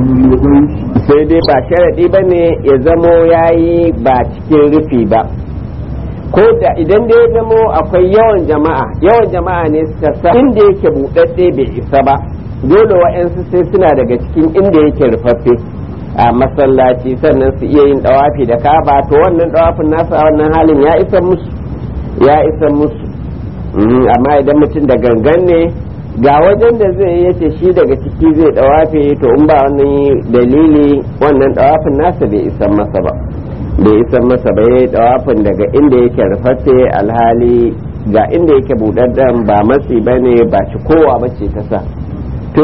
sai dai ba sharaɗi ba ne ya zamo ya yi ba cikin rufi ba ko da idan dai ya zamo akwai yawan jama'a yawan jama'a ne suka sa inda yake buɗaɗɗe bai isa ba dole wa'yansu sai suna daga cikin inda yake rufaffe a masallaci sannan su iya yin ɗawafi da kaba to wannan ɗawafin nasa a wannan halin ya isa musu ya isa musu amma idan mutum da gangan ne ga wajen da zai yace shi daga ciki zai dawafe to in ba wani dalili wannan dawafin nasa bai isan masa ba bai isan masa ba yayi dawafin daga inda yake rufaffe alhali ga inda yake budaddan ba matsi bane ba ci kowa bace ta sa to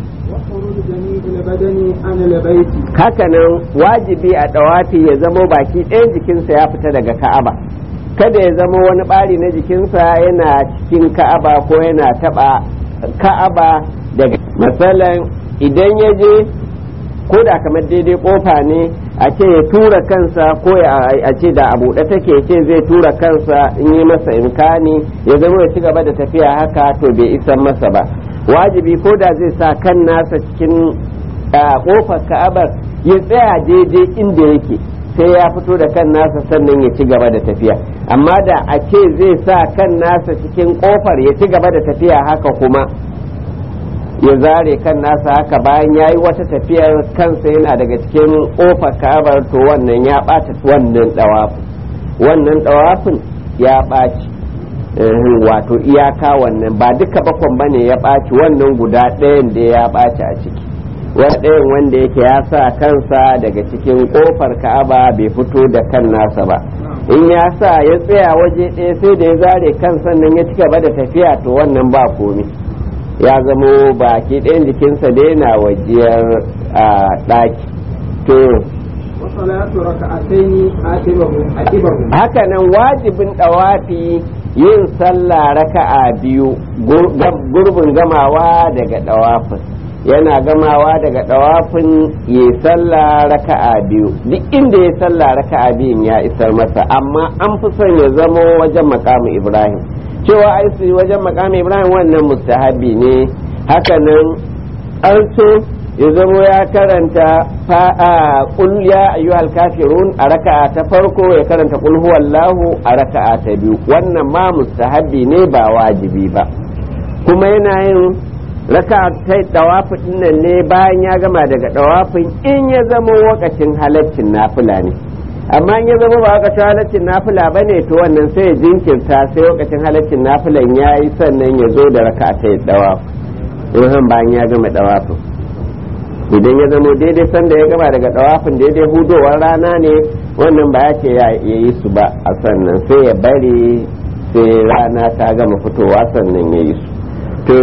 hakanan wajibi a dawafi ya zamo baki ɗayan jikinsa ya fita daga ka'aba kada ya zama wani ɓari na jikinsa yana cikin ka'aba ko yana taɓa ka'aba daga matsalan idan ya je ko da kamar daidai kofa ne a ce ya tura kansa ko a ce da a buɗe take ce zai tura kansa in yi masa imkani ya zama ya ci gaba da tafiya haka to bai isan masa ba wajibi ko da zai sa kan nasa cikin kofar ka'abar ya tsaya daidai inda yake sai ya fito da kan nasa sannan ya ci gaba da tafiya amma da a ce zai sa kan nasa cikin kofar ya ci gaba da tafiya haka kuma ya zare kan nasa haka bayan ya yi wata tafiyar kansa yana daga cikin kofar ka'abar to wannan ya ɓata wannan ɗawafin wannan ɗawafin ya ɓaci wato iyaka wannan ba duka bakon bane ya ɓaci wannan guda ɗayan da ya ɓaci a ciki wani ɗayan wanda yake ya sa kansa daga cikin ƙofar ka'aba bai fito da kan nasa ba in ya sa ya tsaya waje ɗaya sai da ya zare kan sannan ya ci gaba da tafiya to wannan ba komi ya zamo baki ɗayan jikinsa da yana wajiyar a ɗaki to haka nan wajibin ɗawafi yin sallah raka'a biyu gurbin gamawa daga ɗawafin yana gamawa daga ɗawafin ya sallah raka'a biyu duk inda ya sallah raka'a biyun ya isar masa amma an fi son ya zamo wajen makamu ibrahim cewa ai su wajen makamu ibrahim wannan mustahabi ne hakanan an so ya zamo ya karanta fa'a qul ya ayyuhal kafirun a raka'a ta farko ya karanta qul huwallahu a raka'a ta biyu wannan ma mustahabi ne ba wajibi ba kuma yana yin raka ta dawafin nan ne bayan ya gama daga dawafin in ya zama wakacin halaccin nafila ne amma in ya zama ba wakacin halaccin nafila ba ne to wannan sai ya jinkirta sai wakacin halaccin nafilan ya yi sannan ya zo da raka ta dawafin bayan ya gama dawafin idan ya zama daidai sanda ya gama daga dawafin daidai hudowar rana ne wannan ba ya ce ya yi su ba a sannan sai ya bari sai rana ta gama fitowa sannan ya yi su to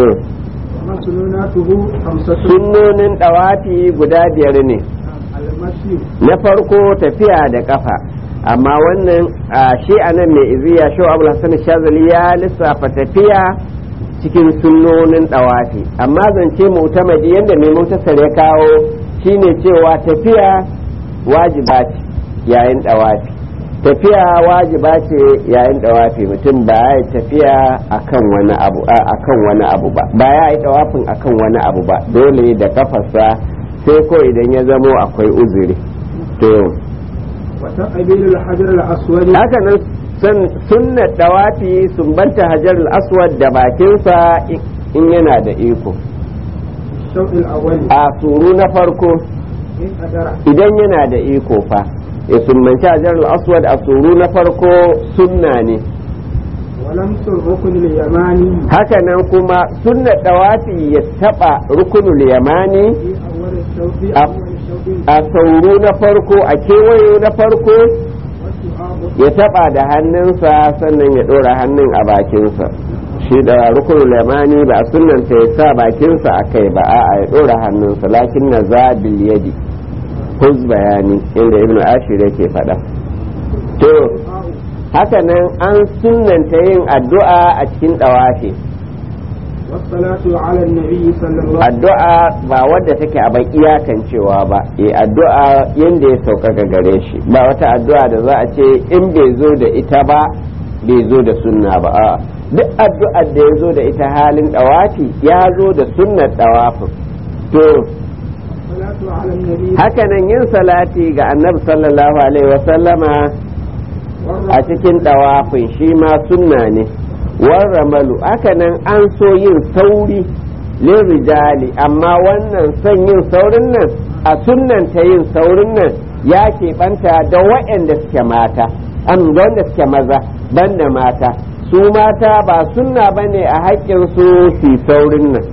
sunnonin ɗawafi guda biyar ne na farko tafiya da ƙafa amma wannan shi a nan mai iziya shi abu hassan shazali ya lissafa tafiya cikin sunnonin ɗawafi amma zance mutamadi yadda mai mutasar ya kawo shine cewa tafiya wajiba ce yayin ɗawafi tafiya wajiba ce yayin dawafi mutum ba ya yi tafiya akan wani abu akan wani abu ba ba ya yi dawafin akan wani abu ba dole da kafarsa sai ko idan ya zamo akwai uzuri to wata qabilul hajar al-aswad haka nan sunna dawafi sumbanta hajar al-aswad da bakinsa in yana da iko shawdil awwal a suru na farko in qadara idan yana da iko fa ya sumbanci hajar al-aswad a suru na farko sunna ne walam rukun al-yamani haka nan kuma sunna dawafi ya taba rukunul yamani fi awwal shawdi A- awwal shawdi a sauru na farko a kewayo na farko wasu ya taba da hannunsa sannan ya dora hannun a bakinsa shi da rukunul yamani ba a sunnanta ya sa bakinsa a kai ba a'a ya dora hannunsa lakin na zabil yadi huz bayani inda ibn ashir yake faɗa to haka nan an sunnanta yin addu'a a cikin dawafi والصلاة على النبي صلى الله عليه addu'a ba wadda take a bai iyakancewa ba e addu'a yadda ya sauƙaƙa gare shi ba wata addu'a da za a ce in bai zo da ita ba bai zo da sunna ba a duk addu'ar da ya zo da ita halin ɗawafi ya zo da sunnar ɗawafin to الصلاة والصلاة على النبي hakanan yin salati ga annabi sallallahu alaihi wasallama a والرفع cikin ɗawafin shi ma sunna ne warramalu hakanan an so yin sauri lin rijali amma wannan son yin saurin nan a sunnanta yin saurin nan ya keɓanta da waɗanda suke mata an da wanda suke maza banda mata su mata ba sunna bane a haƙƙin su su saurin nan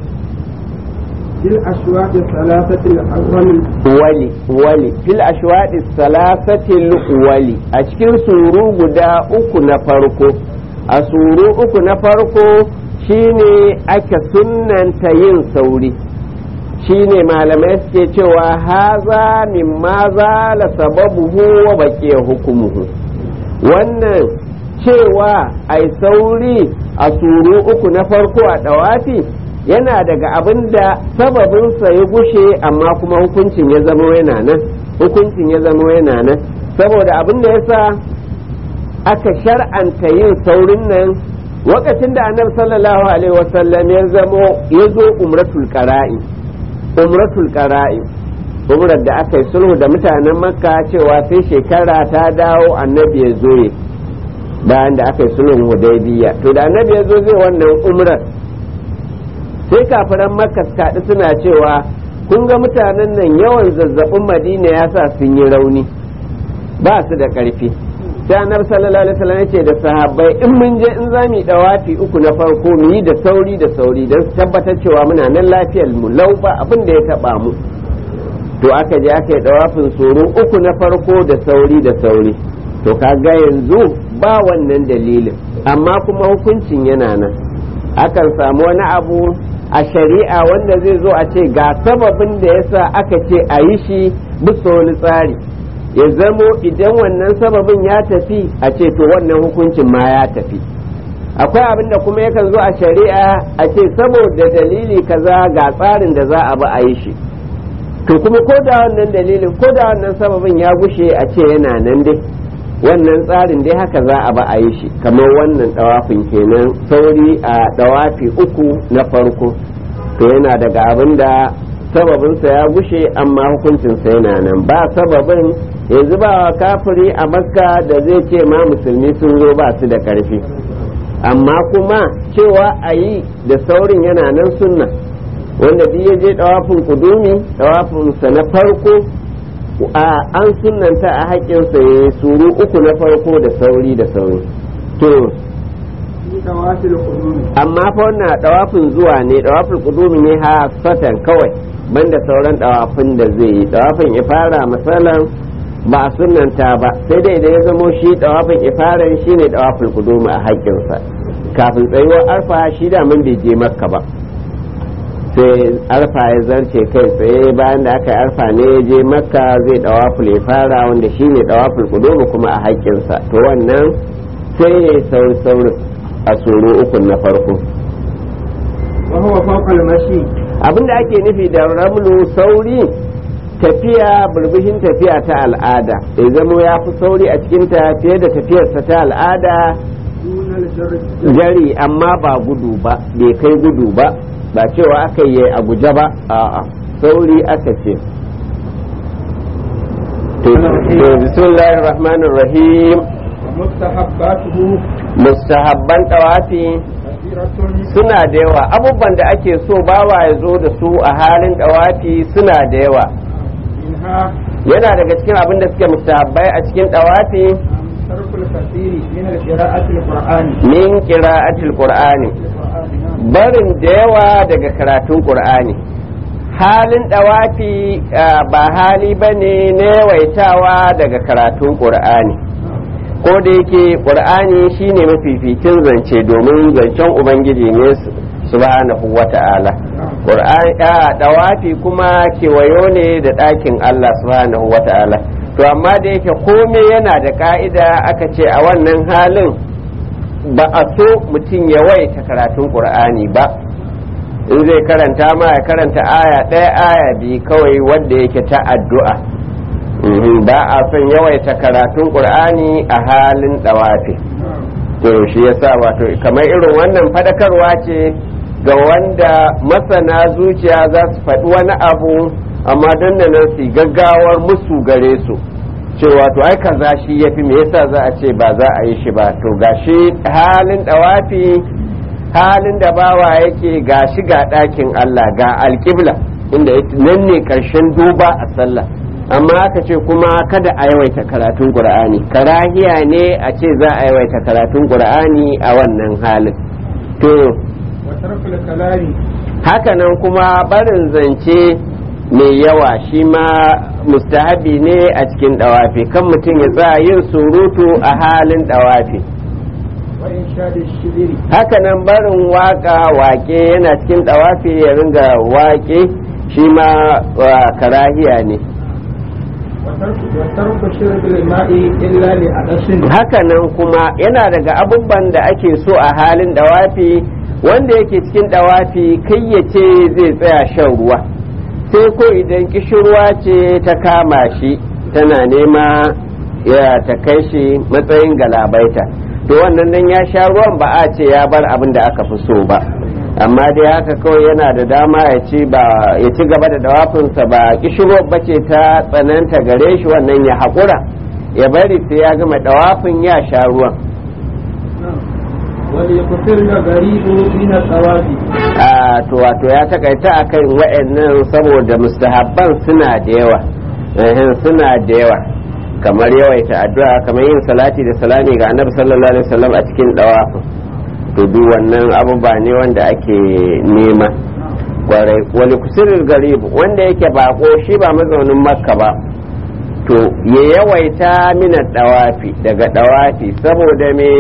في الأشواط الثلاثة الأول wali wali fil ashwadi salasatil wali a cikin suru guda uku na farko a suru uku na farko shine ake sunnanta yin sauri shine malamai suke cewa haza min ma la sababuhu wa baqiya hukumuhu wannan cewa ai sauri a suru uku na farko a dawafi yana daga abin da sababinsa ya gushe amma kuma hukuncin ya zama yana nan hukuncin ya zama yana nan saboda abin da yasa aka shar'anta yin saurin nan lokacin da annabi sallallahu alaihi wasallam ya zamo ya zo umratul qara'i umratul qara'i umrar da aka yi sulhu da mutanen makka cewa sai shekara ta dawo annabi ya zo ya bayan da aka yi sulhun hudaybiya to da annabi ya zo zai wannan umrar sai kafiran makka suka haɗu suna cewa kun ga mutanen nan yawan zazzabin madina ya sa sun yi rauni ba su da ƙarfi sai annabi sallallahu alaihi wasallam yace da sahabbai in mun je in za mu dawafi uku na farko mu yi da sauri da sauri don su tabbatar cewa muna nan lafiyar mu lau ba abin da ya taba mu to aka je aka yi dawafin tsoro uku na farko da sauri da sauri to kaga yanzu ba wannan dalilin amma kuma hukuncin yana nan akan samu wani abu a shari'a wanda zai zo a ce ga sababin da yasa aka ce a yi shi bisa wani tsari ya zamo idan wannan sababin ya tafi a ce to wannan hukuncin ma ya tafi akwai abin da kuma yakan zo a shari'a a ce saboda dalili kaza ga tsarin da za a bi a yi shi to kuma ko da wannan dalilin ko da wannan sababin ya gushe a ce yana nan dai wannan tsarin dai haka za a ba a yi shi kamar wannan dawafin kenan sauri a dawafi uku na farko to yana daga abin da sababinsa ya gushe amma hukuncinsa yana nan ba sababin yanzu ba kafiri a makka da zai ce ma musulmi sun zo ba su da karfi amma kuma cewa a yi da saurin yana nan sunna wanda duk ya je dawafin kudumi dawafinsa na farko a an sunanta a haƙƙinsa ya suru uku na farko da sauri da sauri to في طواف القدوم amma fa wannan dawafin zuwa ne dawafin kudumi ne ha satan kawai banda sauran dawafin da zai yi dawafin ifara misalan ba a sunanta ba sai dai idan ya zamo shi dawafin ifaran shine dawafin kudumi a haƙƙinsa kafin tsayuwar arfa shi da mun bai je makka ba sai arfa ya zarce kai tsaye bayan da aka yi arfa ne ya je makka zai dawaful ifara wanda shine dawaful kudumi kuma a haƙƙinsa to wannan sai ya yi sauri saurin a tsoro ukun na farko وهو فوق المشي abinda ake nufi da ramlu sauri tafiya burbushin tafiya ta al'ada ya zamo ya fi sauri a cikinta fiye da tafiyarsa ta al'ada دون الجرد jari amma ba gudu ba bai kai gudu ba ba cewa aka yi a guje ba a'a sauri aka ce to to bismillahir rahmanir rahim ومستحباته mustahabban tawafi كثيرة suna da yawa abubuwan da ake so bawa ya zo da su a halin dawafi suna da yawa منها yana daga cikin abin da suke mustahabbai a cikin dawafi ترك الكثير من القراءة القرآن min qira'atil qur'ani barin da yawa daga karatun qur'ani halin dawafi ah, ba hali bane na yawaitawa daga karatun qur'ani ko da yake qur'ani shine mafificin zance domin zancen ubangiji ne su- subhanahu wata'ala qur'ani a dawafi kuma kewayo ne da ɗakin Allah subhanahu wata'ala to amma da yake komai yana da ka'ida aka ce a wannan halin ba a so mutum ya waita karatun qur'ani ba in zai karanta ma ya karanta aya ɗaya aya biyu kawai wanda yake ta addu'a Mhm, ba a son yawaita karatun qur'ani a halin dawafi to shi yasa wato kamar irin wannan fadakarwa ce ga wanda masana zuciya za su faɗi wani abu amma dan da nan su gaggawar musu gare su cewa to ai kaza shi yafi me yasa za a ce ba za a yi shi ba to gashi halin dawafi halin da bawa yake gashi ga ɗakin Allah ga alƙibla inda nan ne ƙarshen duba a sallah amma aka ce kuma kada a yawaita karatun qur'ani karahiya ne a ce za a yawaita karatun qur'ani a wannan halin to hakanan kuma barin zance mai yawa shi ma mustahabi ne a cikin dawafi kan mutum ya tsaya yin surutu a halin dawafi hakanan barin waka wake yana cikin dawafi ya ringa wake shi ma karahiya ne hakanan kuma yana daga abubuwan da ake so a halin dawafi wanda yake cikin dawafi kai ya ce zai tsaya shan ruwa sai ko idan kishirwa ce ta kama shi tana nema ya ta kai shi matsayin galabaita to wannan nan ya sha ruwan ba a ce ya bar abin da aka fi so ba amma dai haka kawai yana da dama ya ci ba ya ci gaba da dawafinsa ba kishirwar bace ta tsananta gare shi wannan ya haƙura ya bari sai ya gama dawafin ya sha ruwan a to wato ya takaita akan wa'annan saboda mustahabban suna da yawa suna da yawa kamar yawaita addu'a kamar yin salati da salami ga annabi sallallahu alaihi wasallam a cikin dawafin to duk wannan abubuwa ne wanda ake nema kwarai wani kusurin garib wanda yake bako shi ba mazaunin makka ba to ya yawaita mina dawafi daga dawafi saboda me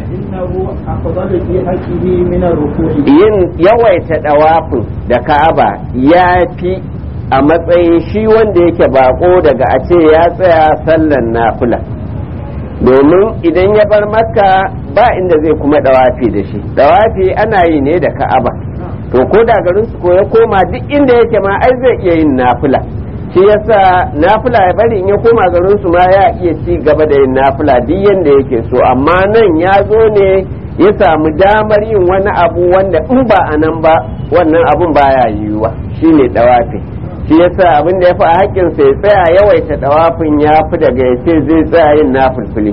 yin yawaita dawafin da ka'aba ya fi a matsayin shi wanda yake bako daga a ce ya tsaya sallan nafila domin idan ya bar makka ba inda zai kuma dawafi da shi dawafi ana yi ne da ka'aba to ko da garin su ko ya koma duk inda yake ma ai zai iya yin nafila shi yasa nafila ya bari in ya koma garin su ma ya iya ci gaba da yin nafila duk yanda yake so amma nan ya zo ne ya samu damar yin wani abu wanda in ba a nan ba wannan abun baya yiwuwa shine dawafi shi yasa abin da ya fi a haƙƙinsa ya tsaya yawaita dawafin ya fi daga ya ce zai tsaya yin nafilfili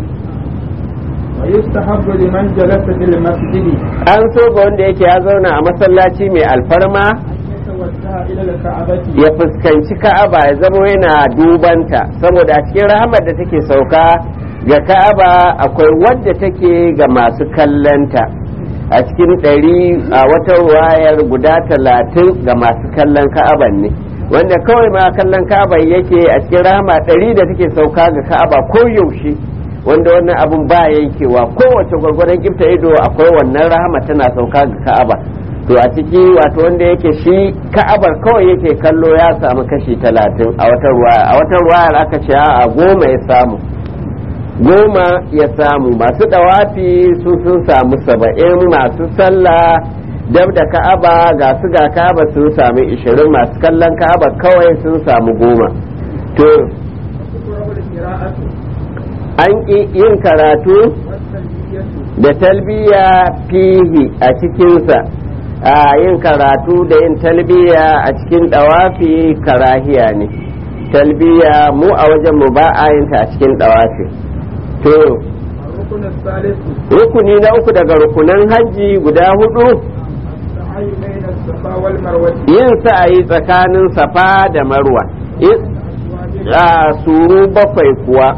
ويستحب لمن جلس في المسجد an so ga wanda yake ya zauna a masallaci mai alfarma أن يتوجه إلى الكعبة ya fuskanci ka'aba ya zama yana dubanta saboda a cikin rahamar da take sauka ga ka'aba akwai wadda take ga masu kallanta a cikin ɗari a wata wayar guda talatin ga masu kallon ka'aban ne wanda kawai ma kallon ka'aba yake a cikin rahama ɗari da take sauka ga ka'aba ko yaushe wanda wannan abun ba yankewa kowace gwargwadon gifta ido akwai wannan rahama tana sauka ga ka'aba to a ciki wato wanda yake shi ka'abar kawai yake kallo ya samu kashi talatin a wata ruwaya a wata ruwayar aka ce a goma ya samu goma ya samu masu dawafi su sun samu saba'in masu sallah dab da ka'aba ga su ga ka'aba sun samu ishirin masu kallon ka'aba kawai sun samu goma to وتقرأ القراءة an ƙi yin karatu والتلبية da talbiya fihi a cikinsa a yin karatu da yin talbiya a cikin dawafi karahiya ne talbiya mu a wajen mu ba a yin ta a cikin dawafi to الركن الثالث rukuni na uku daga rukunan hajji guda hudu السعي بين الصفا والمروة yin sa'ayi tsakanin safa da marwa In- a suru bakwai kuwa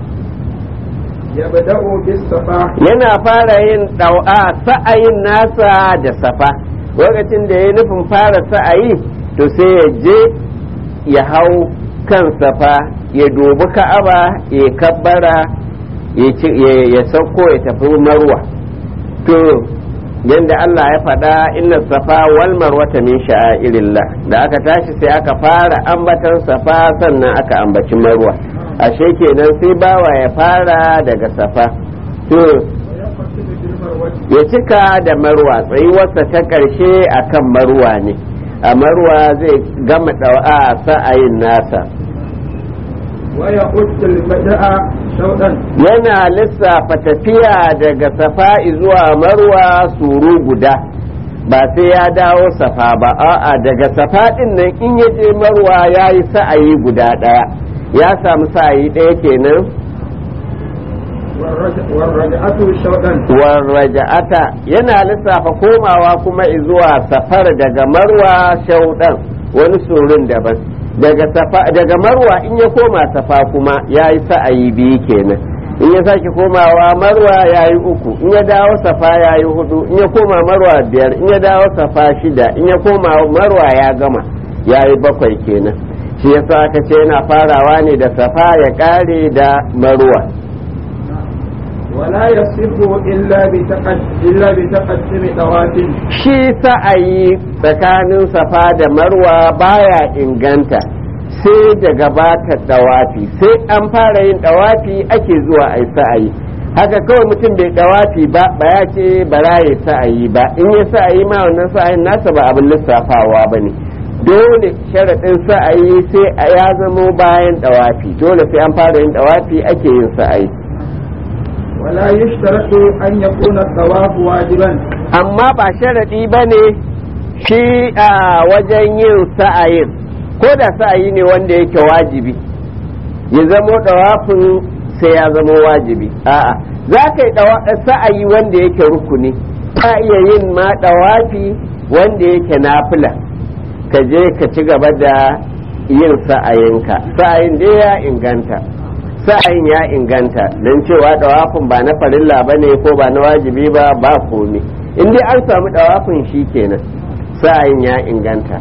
يبدأ بالصفا yana fara yin ɗau'a sa'ayin nasa da safa lokacin da ya nufin fara sa'ayi to sai ya je ya hau kan safa ya dubi ka'aba ya kabbara ya ci- ya- ya sauko ya tafi marwa to yadda Allah ya faɗa inna safa wal marwata min sha'airillah da aka tashi sai aka fara ambatan safa sannan aka ambaci marwa ashe kenan sai bawa ya fara daga safa to ويقصد بالمروة ya cika da marwa tsayuwarsa ta ƙarshe a kan marwa ne a marwa zai gama ɗa'a sa'ayin nasa ويقص البدء شوطا yana lissafa tafiya daga safa zuwa marwa suru guda ba sai ya dawo safa ba a'a daga safa din nan in ya je marwa ya yi sa'ayi guda ɗaya ya samu sa'ayi ɗaya kenan والرجعة شوطا warraja'ata yana lissafa komawa kuma zuwa safar daga marwa shauɗan wani surun daban daga safa daga marwa in ya koma safa kuma ya yi sa'ayi biyu kenan in ya sake komawa marwa ya yi uku in ya dawo safa ya yi hudu in ya koma marwa biyar in ya dawo safa shida in ya koma marwa ya gama ya yi bakwai kenan shi yasa aka ce yana farawa ne da safa ya kare da marwa ولا يصح إلا بتقد إلا بتقدم طواف shi sa'ayi tsakanin safa da marwa baya inganta sai da gabatar dawafi sai an fara yin dawafi ake zuwa a yi sa'ayi haka kawai mutum bai dawafi ba ba ya ce bara ya sa'ayi ba in ya sa'ayi ma wannan sa'ayin nasa ba abin lissafawa ba ne dole sharaɗin sa'ayi sai a ya zamo bayan dawafi dole sai an fara yin dawafi ake yin sa'ayi ولا يشترط أن يكون الطواف واجبا amma ba sharaɗi ba ne shi a wajen yin sa'ayin ko da sa'ayi ne wanda yake wajibi ya zamo ɗawafin sai ya zamo wajibi a'a za ka yi sa'ayi wanda yake rukuni ka iya yin ma ɗawafi wanda yake nafila ka je ka ci gaba da yin sa'ayinka sa'ayin dai ya inganta sa'ayin ya inganta don cewa ɗawafin ba na farilla ba ne ko ba na wajibi ba ba komi in dai an samu ɗawafin shi kenan sa'ayin ya inganta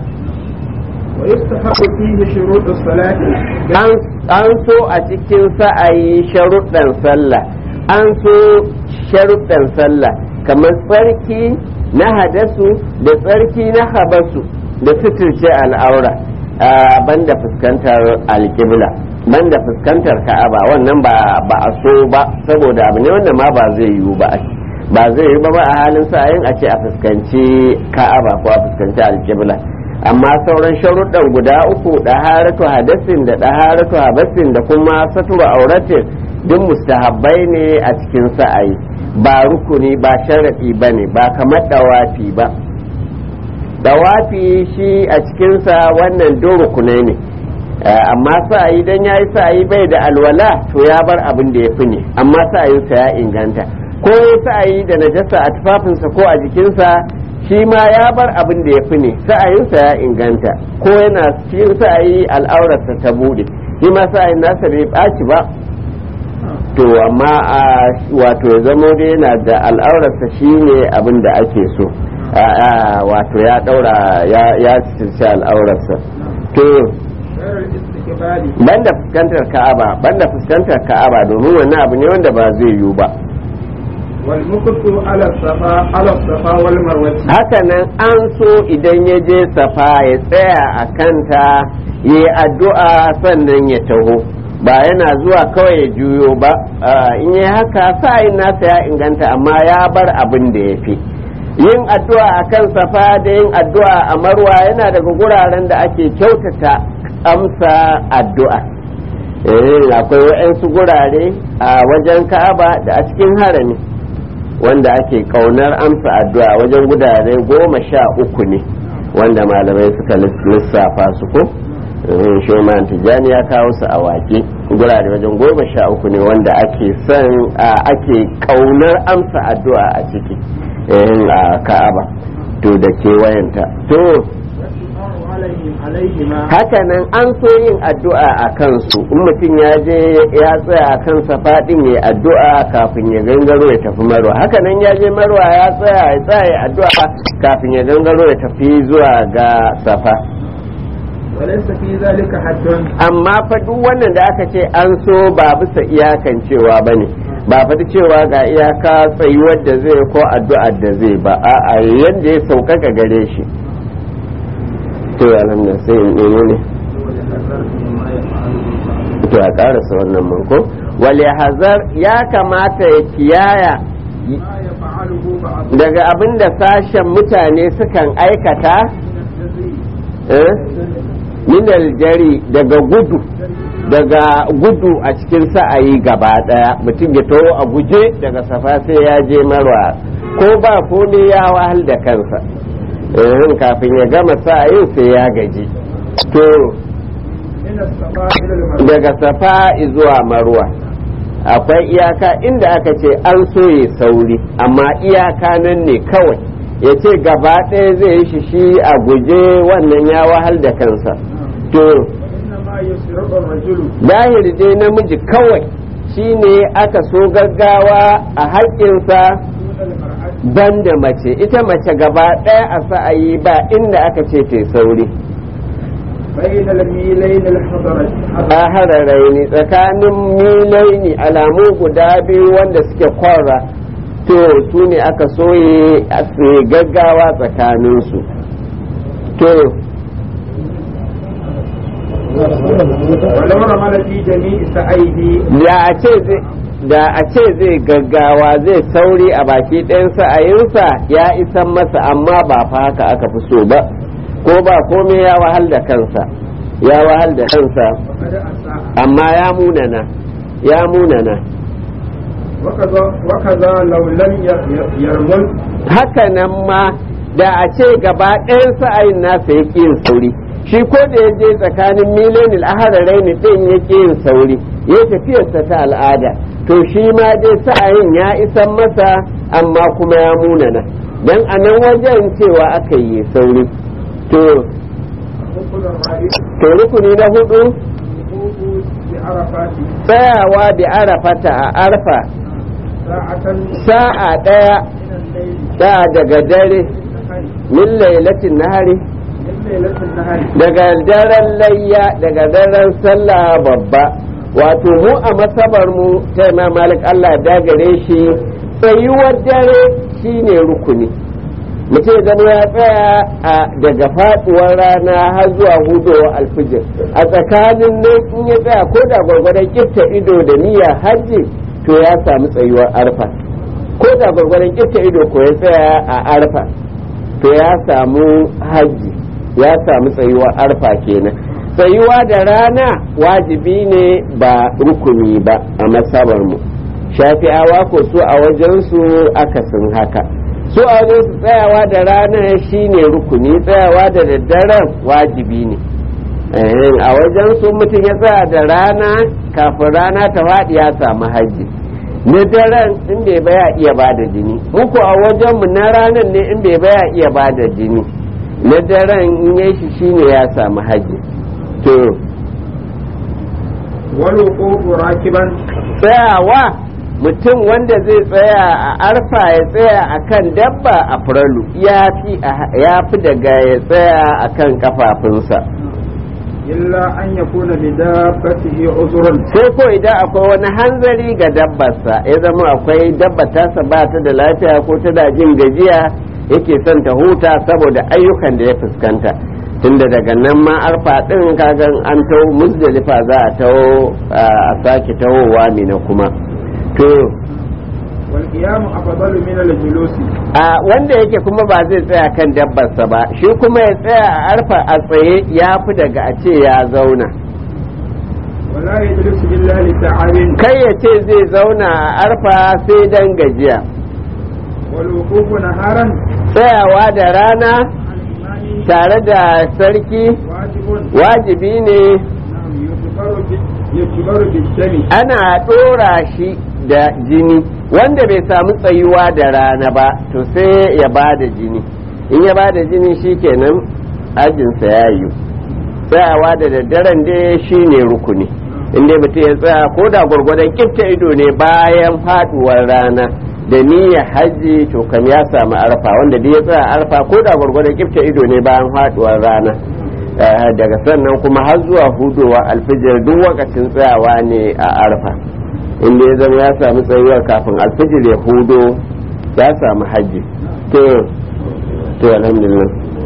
ويستحق فيه شروط الصلاة an so a cikin sa'ayi sharuɗan sallah an so sharuɗan sallah kamar tsarki na hadasu da tsarki na habasu da suturce al'aura banda fuskantar alƙibla banda fuskantar ka'aba wannan ba ba a so ba saboda abu ne wanda ma ba zai yiwu ba ba zai yiwu ba ba a halin sa'ayin a ce a fuskanci ka'aba ko a fuskanci alƙibla amma sauran sharuɗan guda uku ɗaharatu hadasin da ɗaharatu habasin da kuma satura auratin duk mustahabbai ne a cikin sa'ayi ba rukuni ba sharaɗi ba ne ba kamar ɗawafi ba ɗawafi shi a cikinsa wannan duk rukunai ne amma sa'ayi dan ya yi sa'ayi bai da alwala to ya bar abin da ya fi ne amma sa'ayinsa ya inganta ko ya sa'ayi da najasa a tufafinsa ko a jikinsa shi ma ya bar abin da ya fi ne sa'ayinsa ya inganta ko yana cikin sa'ayi al'aurarsa ta bude shi ma sa'ayin nasa bai ɓaci ba to amma a wato ya zamo dai yana da al'aurarsa shi ne abin da ake so wato ya ɗaura ya cinci al'aurarsa to غير الاستقبال banda fuskantar ka'aba banda fuskantar ka'aba domin wannan abu ne wanda ba zai yiwu ba والمكث على الصفا على الصفا والمروة hakanan an so idan ya je safa ya tsaya a kanta ya yi addu'a sannan ya taho ba yana zuwa kawai ya juyo ba Ah, in yi haka sa'in nasa ya inganta amma ya bar abin da ya fi yin addu'a a kan safa da yin addu'a a marwa yana daga guraren da ake kyautata amsa addu'a eh akwai waɗansu gurare a wajen ka'aba da a cikin harami wanda ake kaunar amsa addu'a wajen gudare goma sha uku ne wanda malamai suka lissafa su ko shoman tijjani ya kawo su a wake gurare wajen goma sha uku ne wanda ake son ake kaunar amsa addu'a a ciki a ka'aba to da kewayenta to والدعاء عليهم عليهما hakanan an so yin addu'a a kansu in mutum ya je ya tsaya a kan safa din ya addu'a kafin ya gangaro ya tafi marwa hakanan ya je marwa ya tsaya ya tsaya ya addu'a kafin ya gangaro ya tafi zuwa ga safa وليس في ذلك حد amma fa duk wannan da aka ce an so ba bisa iyakan cewa ba ne ba faɗi cewa ga iyaka tsayuwar da zai ko addu'ar da zai ba a'a yadda ya sauƙaƙa gare shi to alhamdulillah sai in ɗaya ne to a ƙarasa wannan manko wale hazar ya kamata ya kiyaya ما يفعله بعض daga abin da sashen mutane sukan aikata eh, minal jari daga gudu daga gudu a cikin sa'ayi gaba daya mutum ya taho a guje daga safa sai ya je marwa ko ba ko ne ya wahal da kansa eh kafin ya gama sa'ayin sai ya gaji to من الصفا إلى المروة daga safa zuwa marwa akwai iyaka inda aka ce an so ya sauri amma iyaka nan ne kawai ya ce gaba ɗaya zai yi shi shi a guje wannan ya wahal da kansa to وإنما يسرق الرجل dahiri dai namiji kawai shine aka so gaggawa a haƙƙinsa دون المرأة banda mace ita mace gaba ɗaya a sa'ayi ba inda aka ce ta sauri بين الميلين الحضرة a hararai ne tsakanin milai ne alamu guda biyu wanda suke kwara to su ne aka soye a tsaye gaggawa tsakaninsu to ولو رمل في جميع سعيه da a ce zai da a ce zai gaggawa zai sauri a baki ɗayan sa'ayinsa ya isan masa amma ba fa haka aka fi so ba ko ba komai ya wahal da kansa ya wahal da kansa فقد أساء amma ya munana ya munana وكذا وكذا لو لم ي- ي- يرمل haka nan ma da a ce gaba ɗayan sa'ayin nasa ya yin sauri shi ko da ya je tsakanin milenil ahararai ne ɗin ya yin sauri ya tafiyarsa ta al'ada to shi ma dai sa'ayin ya isan masa amma kuma ya munana dan a nan wajen cewa aka yi sauri to الركن الرابع to rukuni na hudu الوقوف بعرفات tsayawa da arafata a arfa ساعة sa'a ɗaya من الليل da daga dare النهار min lailatin nahari من ليلة النهار daga daren layya daga daren sallah babba wato mu a masabar mu ta imam malik Allah da gare shi tsayuwar dare shine rukuni mutum ya zama ya tsaya a daga faduwar rana har zuwa hudowa alfijir a tsakanin nan in ya tsaya ko da gwargwadon kifta ido da niyya hajji to ya samu tsayuwar arfa ko da gwargwadon kifta ido ko ya tsaya a arfa to ya samu hajji ya samu tsayuwar arfa kenan tsayuwa da rana wajibi ne ba rukuni ba a masabar mu shafi'awa ko su a wajensu akasin haka su a wajensu tsayawa da rana shine rukuni tsayawa da daddaren wajibi ne Eh, a wajensu mutum ya tsaya da rana kafin rana ta faɗi ya samu hajji na daren in bai baya iya ba da jini muku a wajenmu na ranar ne in bai baya iya ba da jini na daren in yi shi shine ya samu hajji to والوقوف راكبا tsayawa mutum wanda zai tsaya a arfa ya tsaya a kan dabba a furalu ya fi ya fi daga ya tsaya a kan kafafunsa إلا أن يكون لدابته عذر sai ko idan akwai wani hanzari ga dabbarsa ya zama akwai dabba tasa ba ta da lafiya ko tana jin gajiya yake son ta huta saboda ayyukan da ya fuskanta tunda daga nan ma arfa din kagan an taho musdalifa za a taho a sake tahowa mina kuma to والقيام أفضل من الجلوس a wanda yake kuma ba zai tsaya kan dabbarsa ba shi kuma ya tsaya a arfa a tsaye ya fi daga a ce ya zauna ولا يجلس إلا لتعب kai ya ce zai zauna a arfa sai dan gajiya والوقوف نهارا tsayawa da rana عن الإمام tare da sarki واجب wajibi ne نعم يجبر بال- يجبر بالدم ana ɗora shi da jini wanda bai samu tsayuwa da rana ba to sai ya ba da jini in ya ba da jini shikenan ajinsa ya yi tsayawa da daddaren dai shi ne rukuni in dai mutum ya tsaya ko da gwargwadon kifta ido ne bayan faduwar rana da niyyar hajji to kam ya samu arfa wanda dai ya tsaya arfa ko da gwargwadon kifta ido ne bayan faduwar rana Eh, daga sannan kuma har zuwa hudowa alfijir duk wakacin tsayawa ne a arfa inda ya zama ya samu tsayuwa kafin alfijir ya hudo ya samu hajji to to alhamdulillah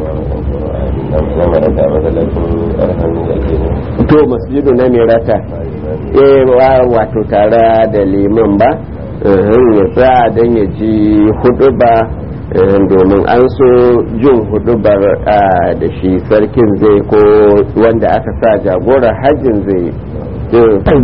to masjidu na mirata eh wa- wato tare da liman ba eh, ya sa don ya ji hudu ba eh, domin an so jin hudubar ah, da shi sarkin zai ko wanda aka sa jagorar hajjin zai to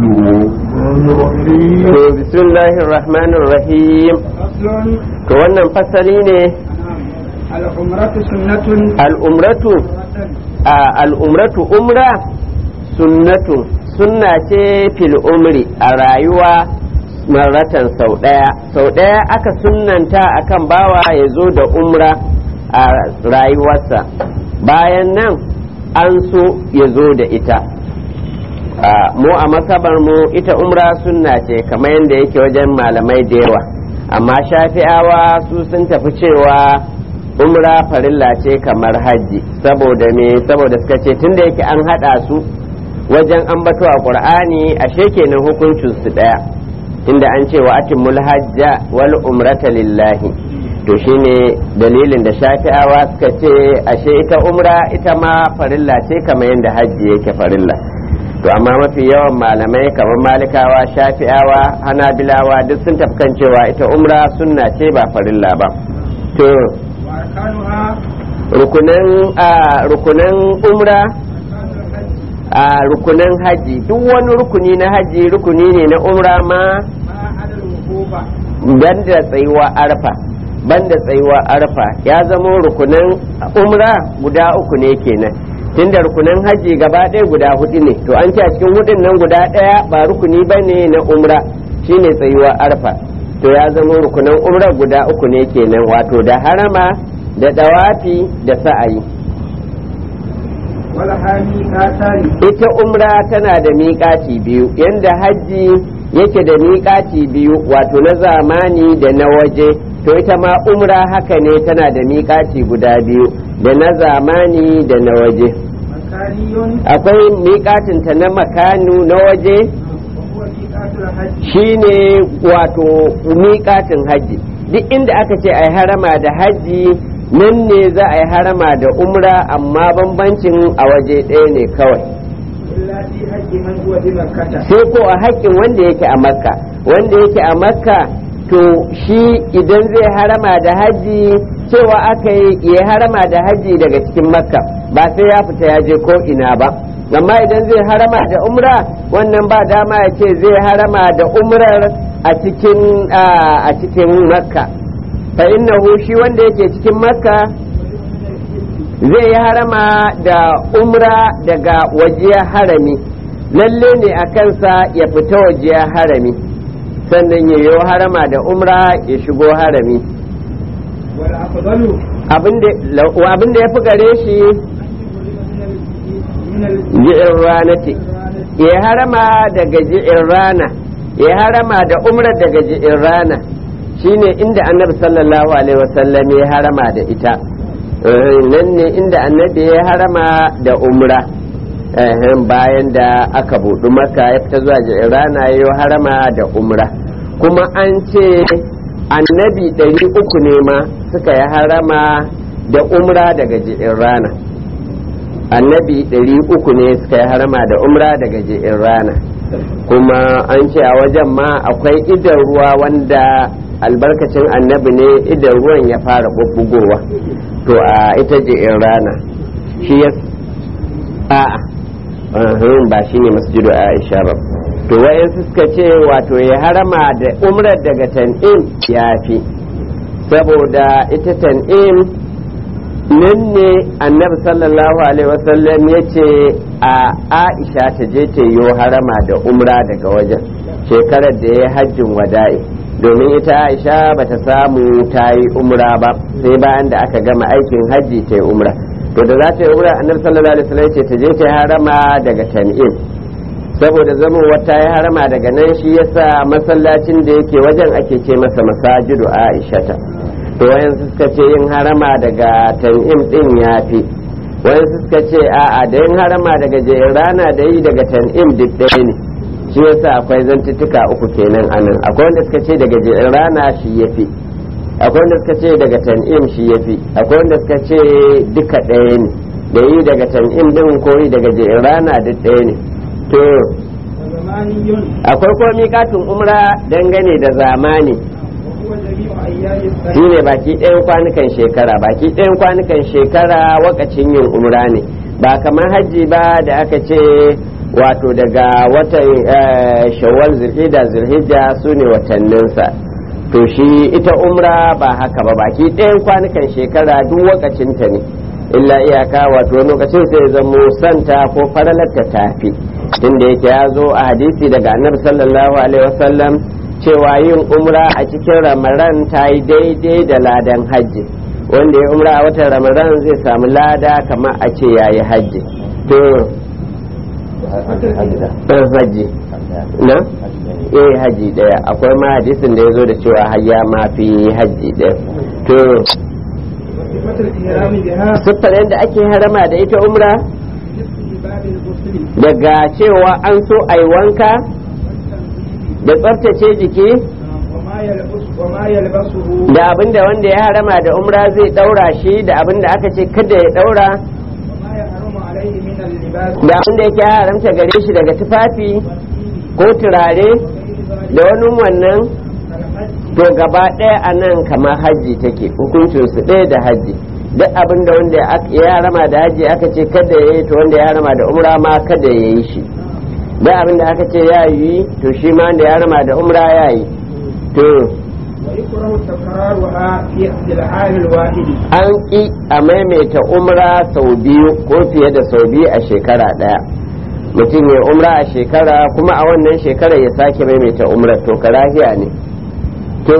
to bismillahir rahmanir rahim أصل to wannan fasali ne العمرة سنة al'umratu a al'umratu umra sunnatu sunna ce fil umri a rayuwa maratan sau ɗaya sau ɗaya aka sunnanta akan bawa ya zo da umra a rayuwarsa bayan nan an so ya zo da ita a, mu a masabar mu ita umra sunna ce kamar yadda yake wajen malamai da yawa amma shafi'awa su sun tafi cewa umra farilla ce kamar hajji saboda me saboda suka ce tunda yake an hada su wajen ambato a qur'ani ashe kenan hukuncin su daya inda an ce wa atimul hajja wal umrata lillahi to shine dalilin da shafi'awa suka ce ashe ita umra ita ma farilla ce kamar yadda hajji yake farilla to amma mafi yawan malamai kamar malikawa shafi'awa hanabilawa duk sun tafi kan cewa ita umra sunna ce ba farilla ba to وأركانها rukunan a rukunan umra أركان الحج a rukunan haji duk wani rukuni na haji rukuni ne na umra ma ما عدا الوقوف banda tsayuwa arfa banda tsayuwa arfa ya zama rukunan umra guda uku ne kenan tunda rukunan haji gaba ɗaya guda hudu ne to an ce a cikin hudun nan guda ɗaya ba rukuni ba ne na umra shine tsayuwa arfa to ya zama rukunan umra guda uku ne kenan wato da harama da dawafi da sa'ayi ولها ميقاتان ita umra tana da miƙaci biyu yanda hajji yake da miƙaci biyu wato na zamani da na waje to ita ma umra haka ne tana da miƙaci guda biyu da na zamani da na waje مكاني akwai miƙacinta na makanu na waje وهو ميقات الحج shine wato miƙatin hajji duk inda aka ce a harama da hajji nan ne za a yi harama da umra amma bambancin a waje ɗaya ne kawai إلا في حج من هو بمكة sai ko a haƙƙin wanda yake a makka wanda yake a makka to shi idan zai harama da hajji cewa aka yi ya harama da hajji daga cikin makka ba sai ya fita ya je ko ina ba amma idan zai harama da umra wannan ba dama ya ce zai harama da umrar a cikin a cikin makka fa innahu shi wanda yake cikin makka zai yi harama da umra daga wajiya harami lalle ne a kansa ya fita wajiya harami sannan ya yi harama da umra ya shigo harami والأفضل abinda ya fi gare shi من ال- ji'in rana ce ya harama daga ji'in rana ya harama da umra daga ji'in rana shine inda annabi sallallahu alaihi wasallam ya harama da ita Eh, nan ne inda annabi ya harama da umra Eh, bayan da aka buɗu maka ya fita zuwa ji'in rana ya yi harama da umra kuma an ce annabi ɗari uku ne ma suka yi harama da umra daga ji'in rana annabi ɗari uku ne suka yi harama da umra daga ji'in rana kuma an ce a wajen ma akwai idan ruwa wanda albarkacin annabi ne idan ruwan ya fara bubbugowa to a ita ji'in rana shi ya a'a ahun, ba shi ne masjidu aisha ba to wayansu suka ce wato ya harama da umrar daga tan'im ya fi saboda ita tan'im nan ne annabi sallallahu alaihi wasallam ya ce a aisha ta je ta yi harama da umra daga wajen shekarar da ya hajjin wada'i domin ita aisha ba ta samu ta yi umra ba sai bayan da aka gama aikin hajji ta yi umra to da za ta yi umra annabi sallallahu alaihi wasallam ya ce ta je ta yi harama daga tan'im saboda zaman wata ya harama daga nan shi yasa masallacin da yake wajen ake ce masa masajidu aishata to wayansu suka ce yin harama daga tan'im din ya fi wayansu suka ce a'a da yin harama daga rana da yi daga tan'im duk ɗaya ne shi yasa akwai zantuttuka uku kenan anan akwai wanda suka ce daga rana shi ya fi akwai wanda suka ce daga tan'im shi ya fi akwai wanda suka ce duka ɗaya ne da yi daga tan'im din ko yi daga rana duk ɗaya ne to وزماني akwai kuma miƙatin umra dangane da zamani وهو جميع أيام السنة shine baki ɗayan kwanukan shekara baki ɗayan kwanukan shekara wakacin yin umra ne ba kamar hajji ba da aka ce wato daga watan eh, shawwal zulhijja zulhijja su ne watanninsa to shi ita umra ba haka ba baki ɗayan kwanukan shekara duk wakacinta ne illa iyaka wato lokacin sai zamo santa ko faralarta tafi tunda yake ya zo a hadisi daga annabi sallallahu alaihi wasallam cewa yin umra a cikin ramadan ta yi daidai da ladan hajji wanda ya umra a watan ramadan zai samu lada kamar a ce ya yi hajji to hajji na eh hajji daya akwai ma hadisin da ya zo da cewa hayya ma fi hajji daya to siffar yadda ake harama da ita umra daga cewa an so a yi wanka da tsaftace jiki da abinda wanda ya harama da umra zai daura shi da abinda aka ce kada ya daura da abinda yake haramta gare shi daga tufafi ko turare da wani wannan to gaba ɗaya a nan kamar hajji take hukuncin su ɗaya da hajji duk abin da wanda ya harama da hajji aka ce kada ya yi to wanda ya harama da umra ma kada ya yi shi duk abin da aka ce ya yi to shi ma wanda ya harama da umra ya yi to an ƙi a maimaita umra sau biyu ko fiye da sau biyu a shekara ɗaya mutum ya umra a shekara kuma a wannan shekara ya sake maimaita umra to karahiya ne to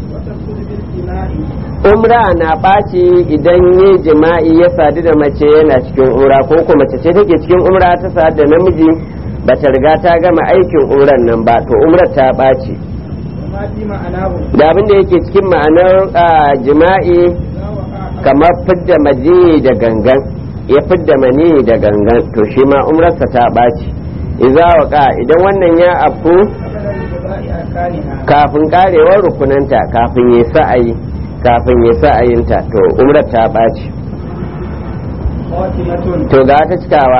umra na ɓaci idan ya jima'i ya sadu da mace yana cikin umra ko kuma mace ce take cikin umra ta sadu da namiji ba ta riga ta gama aikin umran nan ba to umrar ta ɓaci da abin da yake cikin ma'anar jima'i kamar fidda maji da gangan ya fidda mani da gangan to shi ma umrarsa ta ɓaci iza waka idan wannan ya afku kafin karewar rukunanta kafin ya sa'ayi kafin ya sa'ayinta to umrar ta ɓaci to ga ta cikawa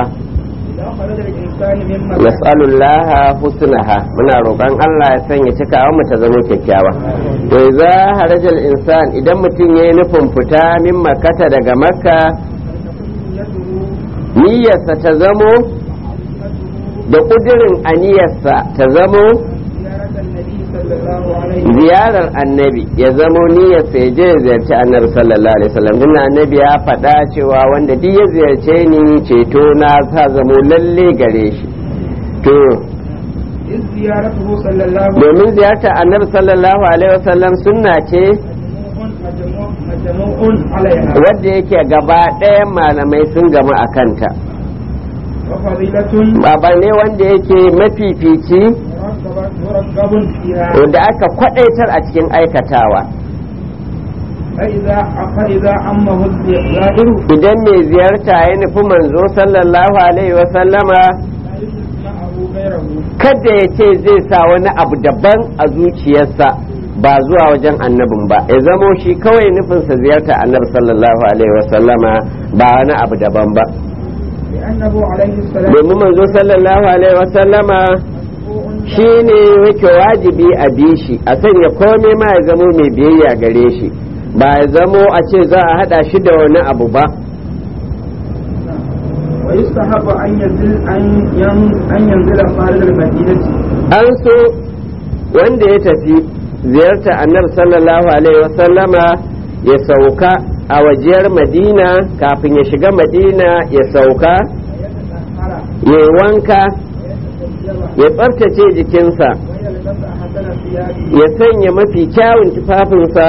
nas'alullaha husnaha muna roƙon Allah ya sanya cikawa mu ta zama kyakkyawa to idza harajal insan idan mutum yayi nufin fita min makkata daga makka niyyarsa ta zamo da kudirin aniyarsa ta zamo ziyarar annabi ya zamo niyyarsa ya je ya ziyarci annabi sallallahu alaihi wasallam din annabi ya faɗa cewa wanda duk ya ziyarce ni ceto na ta zamo lalle gare shi to domin ziyartar annabi sallallahu alaihi wasallam sunna ce wadda yake gaba ɗayan malamai sun gama a kanta baba ne wanda yake mafifici da aka kwadaitar a cikin aikatawa idan mai ziyarta ya nufi manzo sallallahu alaihi wasallama kada ya ce zai sa wani abu daban a zuciyarsa ba zuwa wajen annabin ba ya zamo shi kawai nufinsa ziyarta annabi sallallahu alaihi wasallama ba wani abu daban ba domin manzo sallallahu alaihi wasallama shi ne yake wajibi a bi shi a sanya komai ma ya zamo mai biyayya gare shi ba ya zamo a ce za a hada shi da wani abu ba ويستحب أن ينزل أن ينزل خارج المدينة an so wanda ya tafi ziyarta annabi sallallahu alaihi wasallama ya sauka a wajiyar madina kafin ya shiga madina ya sauka ya wanka ya tsaftace jikinsa ya sanya mafi kyawun tufafinsa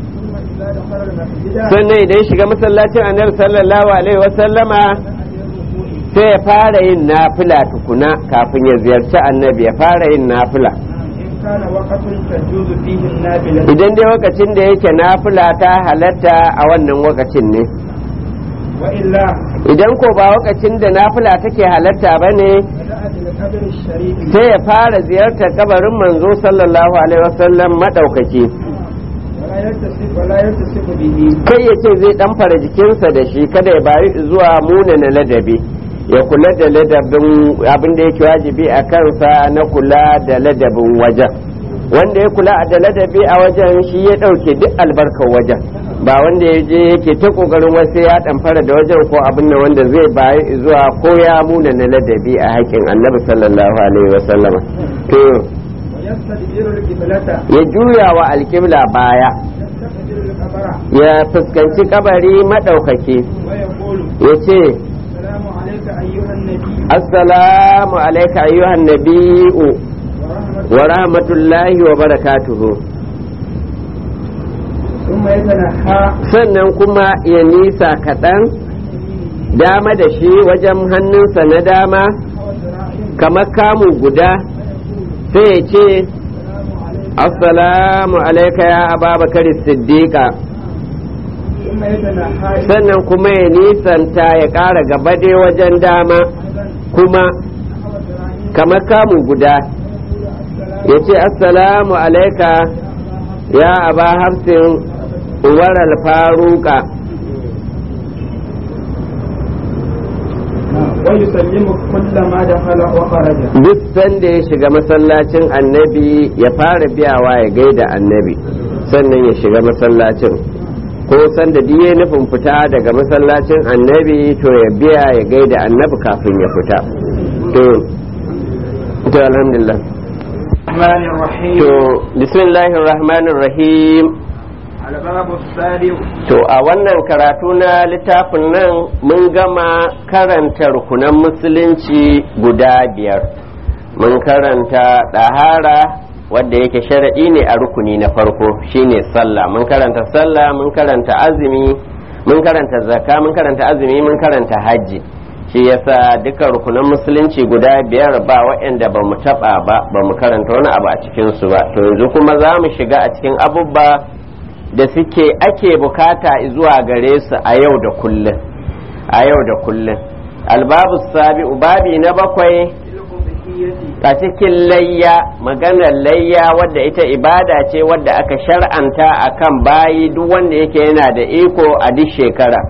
sannan idan shiga masallacin annabi sallallahu alaihi wasallama sai ya fara yin nafila tukuna kafin ya ziyarci annabi ya fara yin nafila idan dai lokacin da yake nafila ta halatta a wannan lokacin ne idan ko ba lokacin da nafila take halatta ba ne sai ya fara ziyartar kabarin manzo sallallahu alaihi wasallam madaukaki kai ya ce zai dan fara jikinsa da shi kada ya bari zuwa munana ladabi ya kula da ladabin abin da yake wajibi a kansa na kula da ladabin wajen wanda ya kula da ladabi a wajen shi ya ɗauke duk albarkar wajen ba wanda ya je yake ta ƙoƙarin wasu ya ɗamfara da wajen ko abin da wanda zai bayi zuwa ko ya muna na ladabi a haƙƙin annabi sallallahu alaihi wasallam to يستدبر القبلة ya juya wa alƙibla baya يستقبل القبر ya fuskanci kabari maɗaukaki ويقول ya ce السلام عليك أيها النبي assalamu alaika ayyuhan nabi'u ورحمة wa rahmatullahi wa barakatuhu ثم يتنحى sannan kuma ya nisa kaɗan dama da shi wajen hannunsa na dama حوى ذراعه kamar kamu guda sai ya ce assalamu alaika ya ababakar siddiqa ثم يتنحى sannan kuma ya nisanta ya ƙara gaba dai wajen dama kuma حوى ذراعه kamar kamu guda ya ce assalamu alaika ya aba hafsin uwar alfaruka ويسلم كل ما دخل وخرج duk sanda ya shiga masallacin annabi ya fara biyawa ya gaida annabi sannan ya shiga masallacin ko sanda duk ya nufin fita daga masallacin annabi to ya biya ya gaida annabi kafin ya fita to to alhamdulillah الرحمن الرحيم to bismillahir rahmanir rahim الباب السابع to a wannan karatu na littafin nan mun gama karanta rukunan musulunci guda biyar mun karanta ɗahara wadda yake sharaɗi ne a rukuni na farko shine sallah mun karanta sallah mun karanta azumi mun karanta zakka mun karanta azumi mun karanta hajji shi yasa duka rukunan musulunci guda biyar ba waɗanda ba mu taɓa ba ba mu karanta wani abu a cikinsu ba to yanzu kuma za mu shiga a cikin abubba da suke ake bukata zuwa gare su a yau da kullum a yau da kullum albabu sabi'u babi na bakwai a cikin layya maganar layya wadda ita ibada ce wadda aka shar'anta akan bayi duk wanda yake yana da iko a duk shekara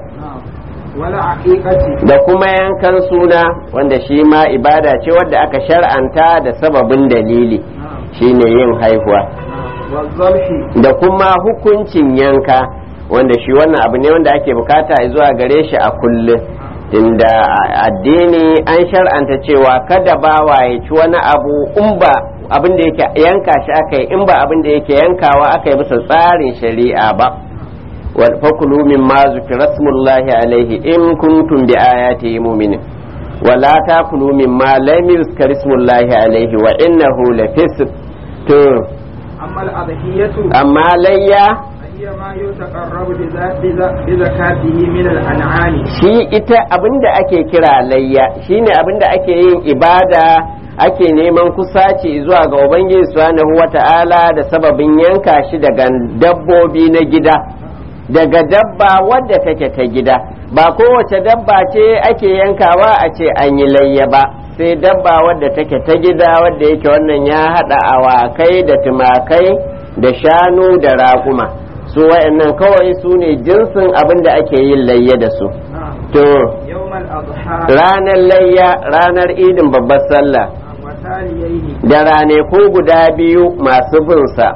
ولا عقيقة da kuma yankan suna wanda shi ma ibada ce wadda aka shar'anta da sababin dalili shine yin haihuwa والذبح da kuma hukuncin yanka wanda shi wannan abu ne wanda ake bukata zuwa gare shi a kullum inda addini an shar'anta cewa kada bawa ya ci wani abu in ba abin da yake yanka shi aka yi in ba abin da yake yankawa aka yi bisa tsarin shari'a ba wal fakulu mimma zukira smullahi alaihi in kuntum bi ayatihi mu'minin wala takulu mimma lam yuzkar ismullahi alaihi wa innahu lafisq to أما الأضحية amma layya فهي ما يتقرب بذا- بذا- بزكاته من الأنعام shi ita abinda ake kira layya shine abinda ake yin ibada ake neman kusaci zuwa ga ubangiji subhanahu wata'ala da sababin yanka shi daga dabbobi na gida daga dabba wadda take ta gida ba kowace dabba ce ake yankawa a ce an yi layya ba sai dabba wadda take ta gida wadda yake wannan ya hada awakai da tumakai da shanu da raƙuma su wa'annan kawai su ne jinsin abin da ake yin layya da su نعم. to يوم الأضحى ranar layya ranar idin babbar sallah وتاليه da raneku guda biyu masu binsa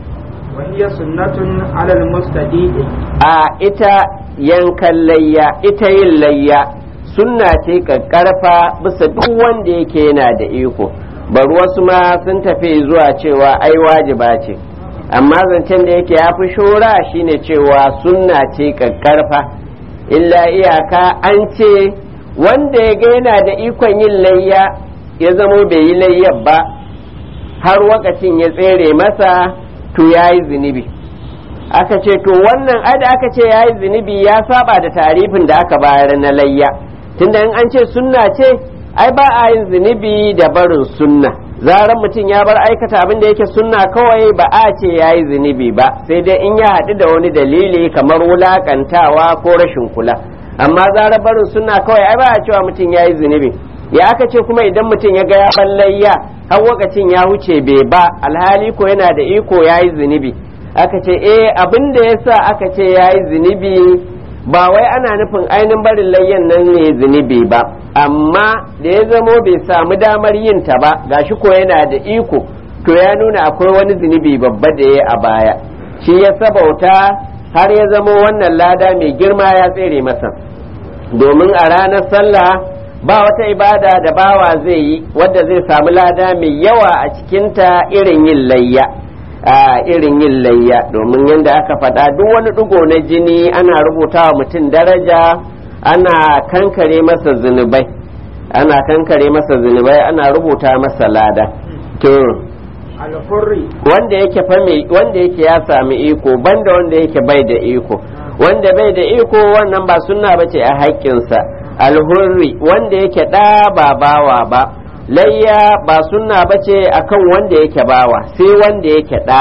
وهي سنة على المستديء a ita yankan layya ita yin layya sunna ce kakkarfa bisa duk wanda yake yana da iko bari wasu ma sun tafi zuwa cewa ai wajiba ce amma zancen da yake ya fi shora shine cewa sunna ce kakkarfa illa iyaka an ce wanda ya ga yana da ikon yin layya ya zamo bai yi layyar ba har wakacin ya tsere masa to ya yi zunubi aka ce to wannan ai da aka ce ya yi zunubi ya saba da tarifin da aka bayar na layya tunda in an ce sunna ce ai ba a yin zunubi da barin sunna zaran mutum ya bar aikata abin da yake sunna kawai ba a ce ya yi zunubi ba sai dai in ya haɗu da wani dalili kamar wulakantawa ko rashin kula amma zarar barin sunna kawai ai ba a cewa mutum ya yi zunubi ya aka ce kuma idan mutum ya ga ya ballayya har wakacin ya wuce bai ba alhali ko yana da iko ya yi zunubi aka ce eh abin da ya sa aka ce ya yi zunubi ba wai ana nufin ainihin barin layyan nan ne zunubi ba amma da ya zamo bai samu damar yin ta ba gashi ko yana da iko to ya nuna akwai wani zunubi babba da ya a baya shi ya sabauta har ya zamo wannan lada mai girma ya tsere masa domin a ranar sallah ba wata ibada da bawa zai yi wadda zai samu lada mai yawa a cikinta irin yin layya a irin yin layya domin yadda aka faɗa duk wani ɗigo na jini ana rubuta wa mutum daraja ana kankare masa zunubai ana kankare masa zunubai ana rubuta masa lada to alhurri wanda yake fa mai wanda yake ya sami iko banda wanda yake bai da iko wanda bai da iko wannan ba sunna bace a haƙƙinsa alhurri wanda yake ɗa ba bawa ba layya ba sunna bace akan wanda yake bawa sai wanda yake ɗa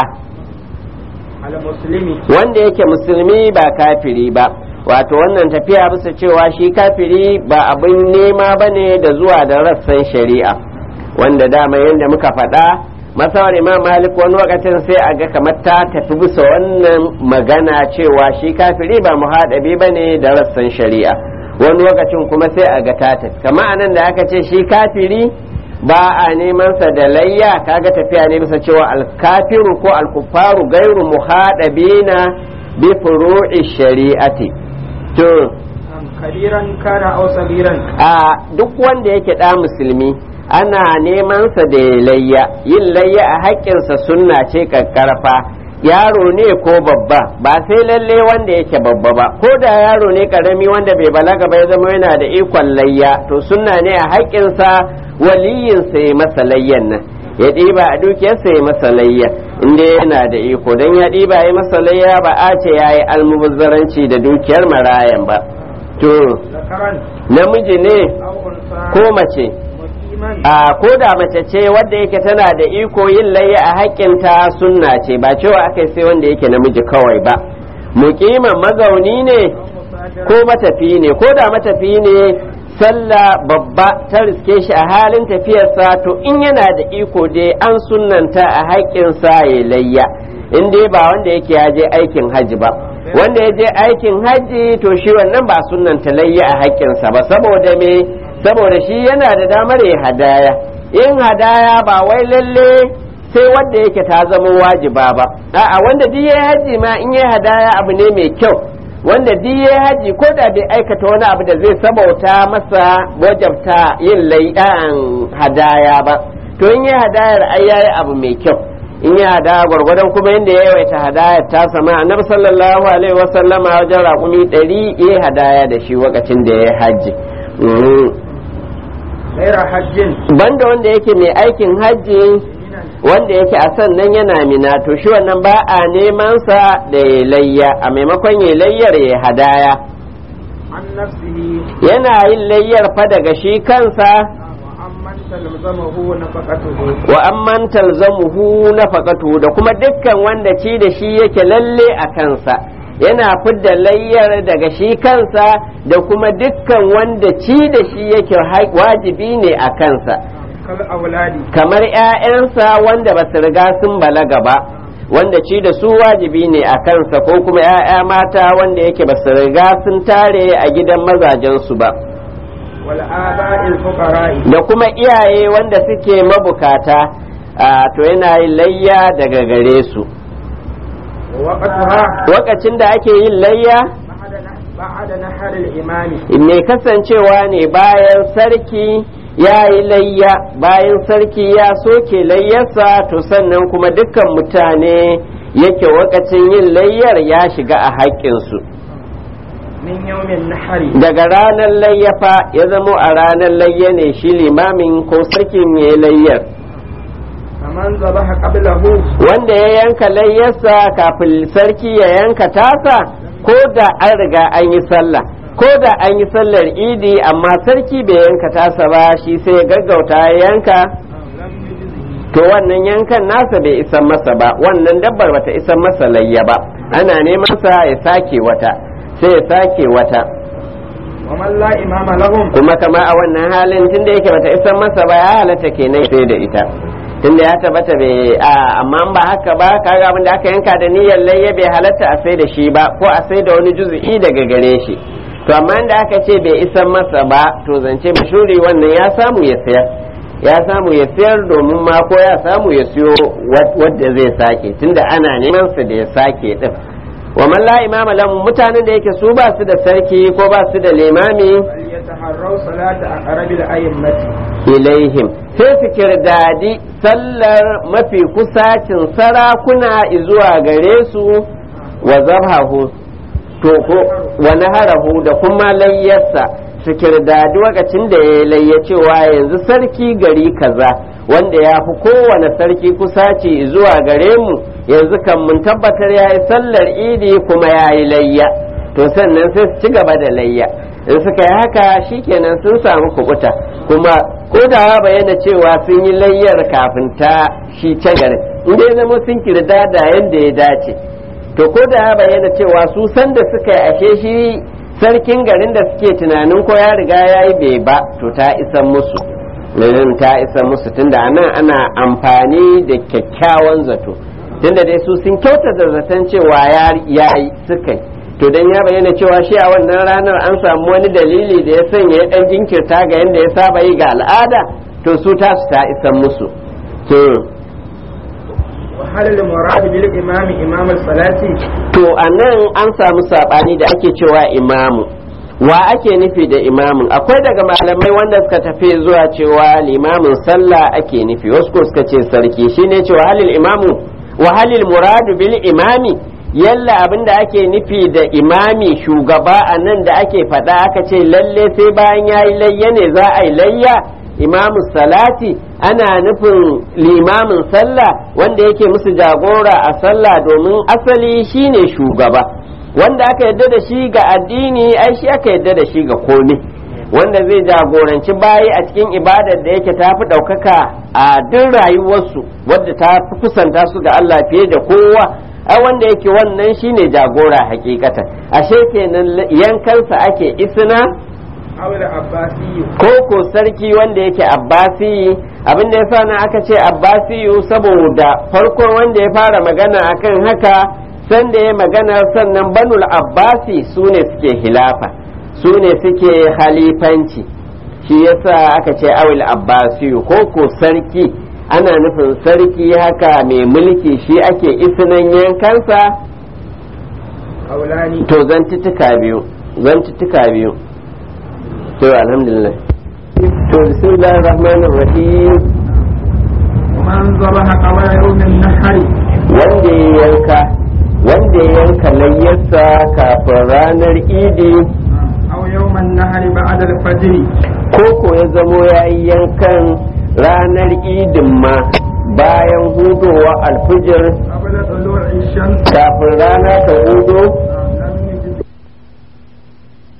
almuslimi wanda yake musulmi ba kafiri ba wato wannan tafiya bisa cewa shi kafiri ba abin nema bane da zuwa da rassan shari'a wanda dama yadda muka faɗa masawar imam malik wani lokacin sai a ga kamar ta tafi bisa wannan magana cewa shi kafiri ba muhaɗabi ba ne da rassan shari'a wani lokacin kuma sai a ga ta tafi kama anan da aka ce shi kafiri ba a neman sa da layya kaga tafiya ne bisa cewa alkafiru ko alkufaru gairu muhaɗabina bi furu'i shari'ati to kabiran kana aw sagiran a duk wanda yake da musulmi ana neman sa da ya layya yin layya a haƙƙinsa sunna ce kakkarfa yaro ne ko babba ba sai lalle wanda yake babba ba ko da yaro ne karami wanda bai balaga ba ya zama yana da ikon layya to sunna ne a haƙƙinsa waliyinsa ya masa layyan nan ya ɗiba a dukiyarsa ya masa layya inda yana da iko don ya ɗiba ya masa layya ba a ce ya yi almubazzaranci da dukiyar marayan ba to zakaran namiji ne aw unsa ko mace muqiman a ko da mace ce wadda yake tana da iko yin layya a haƙƙinta sunna ce ba cewa aka sai wanda yake namiji kawai ba muqiman mazauni ne aw musafiran ko matafi ne ko da matafi ne sallah babba ta riske shi a halin tafiyarsa to in yana da iko dai an sunnanta a haƙƙinsa ya layya in dai ba wanda yake ya je aikin hajji ba wanda ya je aikin hajji to shi wannan ba sunnanta layya a haƙƙinsa ba saboda me saboda shi yana da damar ya hadaya in hadaya ba wai lalle sai wanda yake ta zama wajiba ba a'a wanda duk yayi hajji ma in yayi hadaya abu ne mai kyau wanda duk yayi hajji ko da bai aikata wani abu da zai sabauta masa wajabta yin lai'an hadaya ba to in yayi hadayar ai yayi abu mai kyau in ya hadaya gwargwadon kuma yadda ya yawaita hadayar ta sama annabi sallallahu alaihi wasallama wajen raƙumi ɗari ya hadaya da shi lokacin da ya hajji Mhm. ghaira hajjin banda wanda yake mai aikin hajji wanda yake a sannan yana mina to shi wannan ba a neman sa da ya layya a maimakon ya layyar ya hadaya an nafsihi yana yin layyar fa daga shi kansa wa amman talzamahu nafaqatuhu wa amman talzamuhu nafaqatu da kuma dukkan wanda ci da shi yake lalle a kansa yana fidda layyar daga shi kansa da kuma dukkan wanda ci da shi yake ha- wajibi ne a kansa kal auladi kamar 'ya'yansa wanda ba su riga sun balaga ba wanda ci da su wajibi ne a kansa ko kuma 'ya'ya mata wanda yake ba su riga sun tare a gidan mazajensu ba wal aba'il fuqara'i da kuma iyaye wanda suke mabukata a to yana yin layya daga gare su waqtuha lokacin da ake yin layya ba'da nahar al-imami mai kasancewa ne bayan sarki ya yi layya bayan sarki ya soke layyarsa to sannan kuma dukkan mutane yake wakacin yin layyar ya shiga a haƙƙinsu min yawmin nahari daga ranar layyafa ya zamo a ranar layya ne shi limamin ko sarkin ya yi layyar faman zabaha qablahu wanda ya yanka layyarsa kafin sarki ya yanka tasa ko da an riga an yi sallah ko da an yi sallar idi amma sarki bai yanka tasa ba shi sai ya gaggauta ya yanka lam yujzihi to wannan yankan nasa bai isan masa ba wannan dabbar bata isan masa layya ba ana neman sa ya sake wata sai ya sake wata wa man la imama lahum kuma kama a wannan halin tunda yake bata isan masa ba ya halatta kenan sai da ita tunda ya tabbata bai a amma ba haka ba kaga abin da aka yanka da niyyar layya bai halatta a sai da shi ba ko a sai da wani juzu'i daga gare shi to amma da aka ce bai isan masa ba to zance mashuri wannan ya samu ya sayar ya samu ya sayar domin ma ko ya samu ya siyo wadda zai sake tunda ana neman sa da ya sake din wa man la imama lahum mutanen da yake su ba su da sarki ko ba su da limami يتحروا صلاة أقرب الأئمة ilaihim sai su kirdadi sallar mafi kusacin sarakuna zuwa gare su wa zabhahu to ko wa naharahu da kuma layyarsa su kirdadi lokacin da ya layya cewa yanzu sarki gari kaza wanda ya fi kowane sarki kusaci zuwa gare mu yanzu kan mun tabbatar ya yi sallar idi kuma ya yi layya to sannan sai su ci gaba da layya in suka yi haka shikenan sun samu kubuta kuma ko da ya bayyana cewa sun yi layyar kafin ta shi can garin in dai zama sun kirda da yadda ya dace to ko da ya bayyana cewa su san da suka yi ashe shi sarkin garin da suke tunanin ko ya riga ya yi bai ba to ta isan musu Lilin ta isa musu tunda anan ana amfani da kyakkyawan zato tunda dai su sun kyautata zaton cewa ya yi suka yi to dan ya bayyana cewa shi a wannan ranar an samu wani dalili da ya sanya ya dan jinkirta ga yadda ya saba yi ga al'ada to su tasu ta isan musu to وهل المراد بالإمام إمام الصلاة to anan an samu sabani da ake cewa imamu wa ake nufi da imamin akwai daga malamai wanda suka tafi zuwa cewa limamin sallah ake nufi wasu ko suka ce sarki shine cewa halil imamu wa halil muradu bil imami yalla abin da ake nufi da imami shugaba a nan da ake faɗa aka ce lalle sai bayan ya yi layya ne za a yi layya imamu salati ana nufin limamin sallah wanda yake musu jagora a sallah domin asali shine shugaba wanda aka yadda da shi ga addini ai shi aka yadda da shi ga komai wanda zai jagoranci bayi a cikin ibadar da yake tafi ɗaukaka a duk rayuwarsu wadda ta fi kusanta su ga Allah fiye da kowa ai wanda yake wannan shine jagora hakikatan ashe kenan yankansa ake isna أو العباسي ko ko sarki wanda yake abbasi abin da yasa nan aka ce abbasiyu saboda farkon wanda ya fara magana akan haka sanda ya magana sannan banul abbasi su ne suke hilafa su ne suke halifanci shi yasa aka ce awil abbasiyu ko ko sarki ana nufin sarki haka mai mulki shi ake isinan yankansa قولان to zantuttuka biyu zantuttuka biyu to alhamdulillah to bismillahir rahmanir rahim ومن ذبح قبل يوم النحر wanda ya yanka wanda ya yanka layyarsa kafin ranar idi أو يوم النحر بعد الفجر ko ko ya zamo ya yi yankan ranar idin ma bayan hudowa alfijir قبل طلوع الشمس kafin rana ta hudo